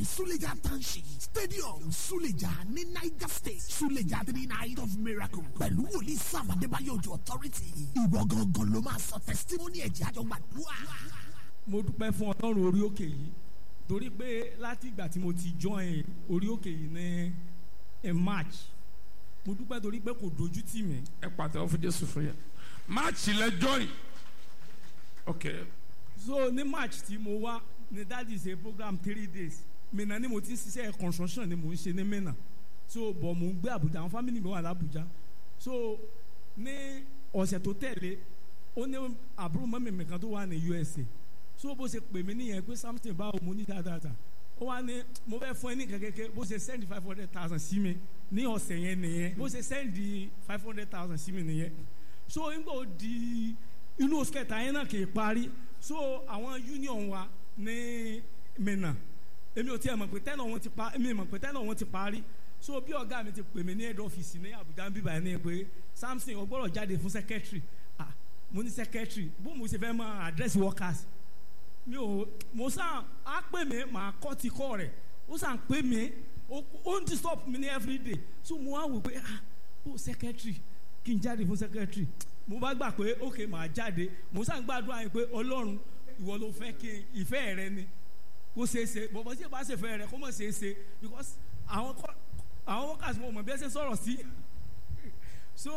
Suleja Township Stadium Suleja ní Niger State Suleja three night of miracle pẹ̀lú wòlíì Sam Adébáyọ̀ Òjò authority ìwọ gangan ló máa sọ testimony ẹ̀jẹ̀ àjọ gbàdúrà. mo dúpẹ́ fún ọlọ́run orí òkè yìí torí pé láti ìgbà tí mo ti join orí òkè yìí ní in March mo dúpẹ́ torí pé kò dojú tì mí ẹ pàtẹ́wọ́ fún jésù fún yẹn máàcì lẹ join ok so ní March tí mo wá ní that is a program three days Minna ni mo ti ń ṣiṣẹ́ construction ni mo ń ṣe ní Minna so bọ̀ mo ń gbé Abuja àwọn family mi wà l'Abuja so ní ọ̀sẹ̀ tó tẹ̀lé ó ní àbúrò mọ́mí mi kan tó wà ní USA so bó ṣe pè mí nìyẹn pé something báwo mo ní dáadáa ó wá ní mo fẹ́ fún ẹ ní kẹ́kẹ́kẹ́ bó ṣe send five hundred thousand sí mi ní ọ̀sẹ̀ yẹn nìyẹn bó ṣe send five hundred thousand sí mi nìyẹn so nígbà ó di inú oṣù kẹta yẹn náà kì í parí so àwọn union wa ní Minna èmi ò tiẹ̀ mọ̀ pé tẹ́nà wọn ti pa èmi mọ̀ pé tẹ́nà wọn ti parí so bí ọ̀gá mi ti pè mí ní head office ní Abuja ń bíbá ní pé Samson ó gbọ́dọ̀ jáde fún secretary ah mo ní secretary bó mo ṣe fẹ́ mọ address workers mi ò mo sàn á pè mí màá kọ́ ti kọ́ rẹ̀ ó sàn pè mí ó ń disturb mi ní everyday so mo wá wò pé ah ó secretary kí n jáde fún secretary mo bá gbà pé ok màá jáde mo sàn gbàdúrà yẹn pé Ọlọ́run ìwọ ló fẹ́ kí ìfẹ́ rẹ ni kó ṣeé ṣe bọ̀bọ̀ tí ì bá ṣe fẹ́ rẹ kó mọ̀ ṣeé ṣe because àwọn kọ́ àwọn workers mo mọ̀ bí ẹ ṣe sọ̀rọ̀ sí